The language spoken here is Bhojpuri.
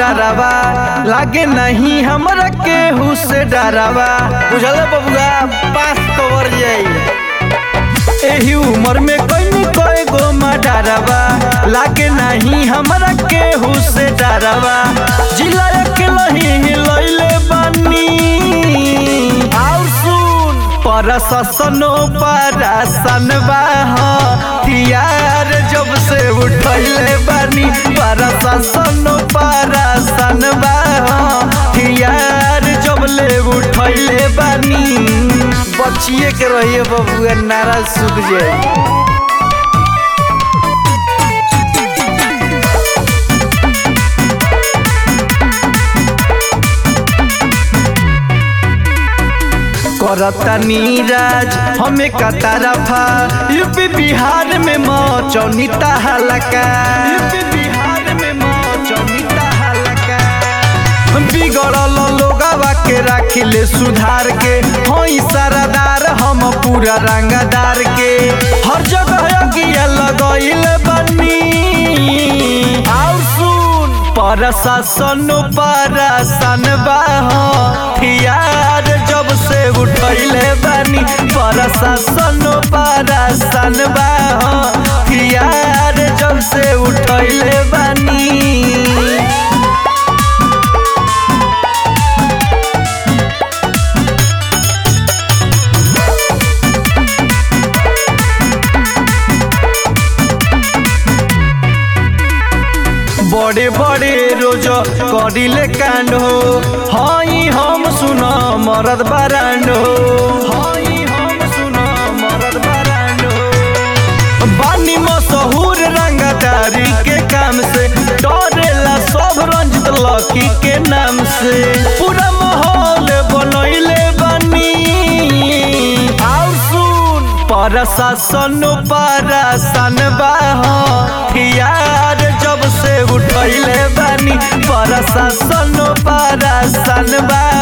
डरावा लागे नहीं हमरा केहू से डरावा बुझल बबुआ पास कवर जाई एही उम्र में कई कई गो डरावा लागे नहीं हमरा केहू से डरावा जिला के लही लइले बानी और सुन प्रशासनो परासन बा हथियार जब से उठैले बानी प्रशासनो परासन बा हथियार जब ले उठैले बानी बचिए के रहिए बबुआ नारा सुख जाए करता नीराज हमें का तरफा यूपी बिहार में मौचौनी हलका यूपी बिहार में मौचौनी हलका बिगड़ल लोगवा के राखिले सुधार के हई सरदार हम पूरा रंगदार के हर जगह अगिया लगइल बनी और सुन प्रशासन परसन बा हथियार जब से उठैले बानी प्रशासन परसन बा हथियार जब से उठैले बानी बड़े बड़े रोज करिले कांड हो हई हम सुन मरद बारांड हो हई हम सुन मरद बारांड हो बानी मशहूर रंगदारी के काम से डरेला सब रंजित लकी के नाम से पूरा माहौल बनैले बनी और सुन प्रशासन परसन बा हथियार जब से उठैले बानी प्रशासन परसन बा